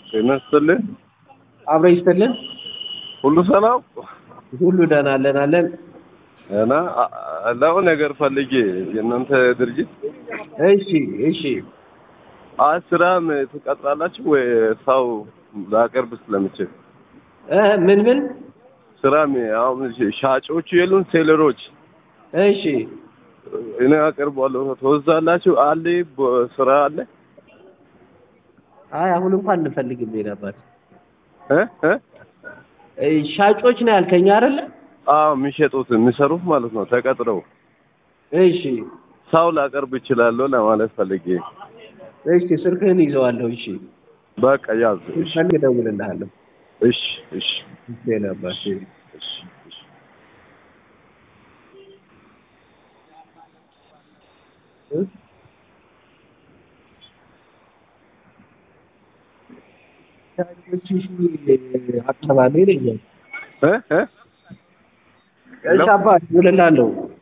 ጤና ይስጥልኝ። አብረ ይስጥልን። ሁሉ ሰላም ሁሉ ደህና አለን አለን። እና ለው ነገር ፈልጌ የእናንተ ድርጅት እሺ እሺ። አይ ስራም ትቀጥራላችሁ ወይ ሰው ላቀርብ ስለምችል እ ምን ምን? ስራም አሁን ሻጮቹ የሉን ሴለሮች እሺ እኔ አቀርባለሁ ትወዛላችሁ አለ በ- ስራ አለ አይ አሁን እንኳን እንፈልግም ነበር። እ እ እ ሻጮች ነው ያልከኝ አይደለ? አዎ የሚሸጡት የሚሰሩት ማለት ነው ተቀጥረው እሺ ሰው ላቀርብ እችላለሁ ለማለት ፈልጌ እሺ ስልክህን ይዘዋለሁ። እሺ በቃ ያዝ እሺ ፈልግ እደውልልሃለሁ። እሺ እሺ እሺ ነበር እሺ እሺ እሺ እ? ሻጮች አካባቢ ነኝ። እ እ እሺ አባ እደውልልሃለሁ።